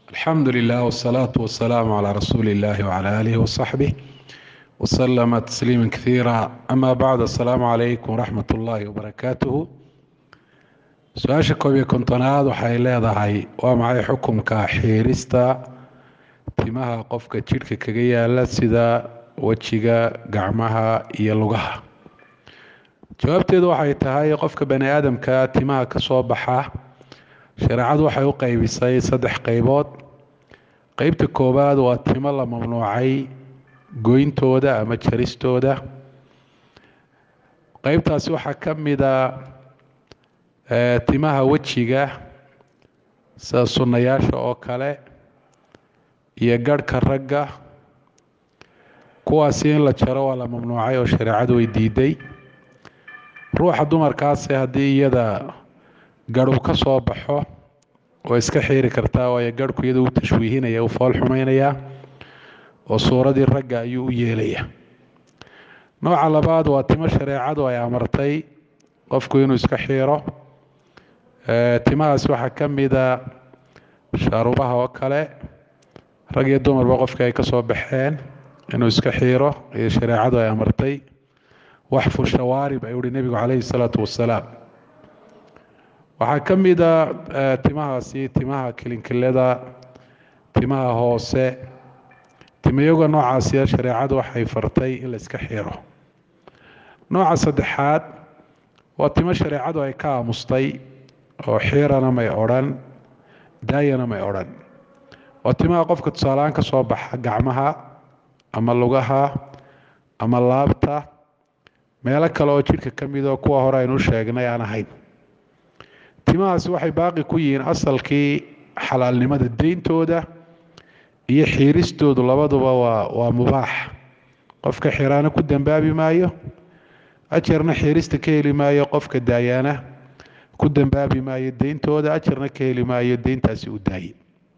alxamdu lilah wsalaatu wasalaamu calaa rasuuli illahi wcala aalihi wasaxbih waslama tasliima kaiira ama bacd assalaamu calaykum waraxmat ullaahi wabarakaatuhu su-aasha koob iyo kontonaad waxay leedahay waa maxay xukumka xiirista timaha qofka jidhka kaga yaala sida wejiga gacmaha iyo lugaha jawaabteedu waxay tahay qofka bani aadamka timaha ka soo baxa shareecadu waxay u qeybisay saddex qeybood qeybta koowaad waa timo la mamnuucay goyntooda ama jaristooda qeybtaasi waxaa ka mida timaha wejiga sida sunnayaasha oo kale iyo garhka ragga kuwaasi in la jaro waa la mamnuucay oo shareecadu way diiday ruuxa dumarkaasi haddii iyada garhu ka soo baxo oo iska xiiri kartaa waayo garhku iyada u tashwiihinaya u fool xumaynayaa oo suuradii ragga ayuu u yeelaya nooca labaad waa timo shareecadu ay amartay qofku inuu iska xiiro timahaas waxaa ka mida shaarubaha oo kale rag iyo dumarba qofka ay ka soo baxeen inuu iska xiiro iyo shareecadu ay amartay waxfu shawaarib ayuu uhi nebigu calayhi salaatu wasalaam waxaa ka mida timahaasi timaha kilinkilada timaha hoose timayoga noocaasiya shareecadu waxay fartay in la iska xiiro nooca saddexaad waa timo shareecadu ay ka aamustay oo xiirana may odhan daayana may odhan waa timaha qofka tusaaleaan ka soo baxa gacmaha ama lugaha ama laabta meelo kale oo jidhka ka midoo kuwa hore aynu sheegnay aan ahayn timahaasi waxay baaqi ku yihiin asalkii xalaalnimada deyntooda iyo xiiristoodu labaduba waa waa mubaax qofka xiraana ku dambaabi maayo ajarna xiirista ka heli maayo qofka daayaana ku dambaabi maayo deyntooda ajarna ka heli maayo deyntaasi u daaye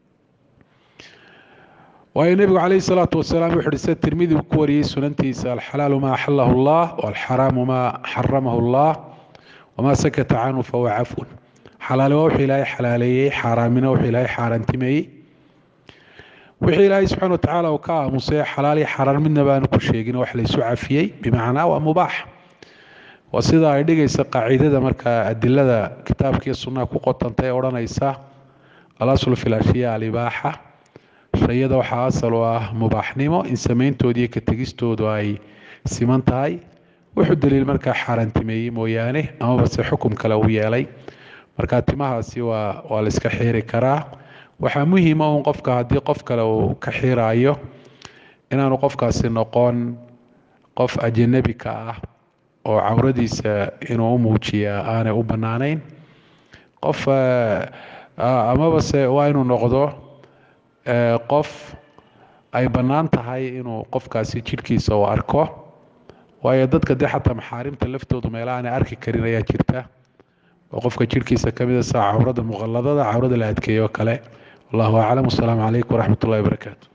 waayo nebigu calayhi salaatu wasalaam wuxu uhi sida tirmidi uu ku wariyey sunantiisa alxalaalu maa axalahu allah waalxaraamu maa xaramahu allah wamaa sakata canhu fahuwa cafun xalaali waa wuxuu ilaahay xalaaleeyey xaaraamina wuxuu ilaahay xaaraantimeeyey wixii ilaahay subxana watacaala uu ka aamusay xalaal iyo xaaraan midna baanu ku sheegin wax laysu cafiyey bimacnaa waa mubaax waa sida ay dhigaysa qaacidada markaa adilada kitaabkiiyo sunnaha ku qotanta ee odhanaysa alaslu fi lashiya alibaaxa shayada waxaa asal u ah mubaaxnimo in sameyntooda iyo ka tegistoodu ay siman tahay wuxuu daliil markaa xaaraantimeeyey mooyaane amaba se xukum kale uu yeelay marka timahaasi waa waa la iska xiiri karaa waxaa muhiima un qofka haddii qof kale uu ka xiiraayo inaanu qofkaasi noqon qof ajanabi ka ah oo cawradiisa inuu u muujiyaa aanay u bannaanayn qof amaba se waa inuu noqdo qof ay bannaan tahay inuu qofkaasi jidhkiisa u arko waayo dadka dee xataa maxaarimta laftoodu meela aanay arki karin ayaa jirta oo qofka jidhkiisa ka mida saa cawrada muqalladada cawrada la adkeeyo kale wallahu aclam wasalaamu calaykum waraxmat ullahi wabarakaatu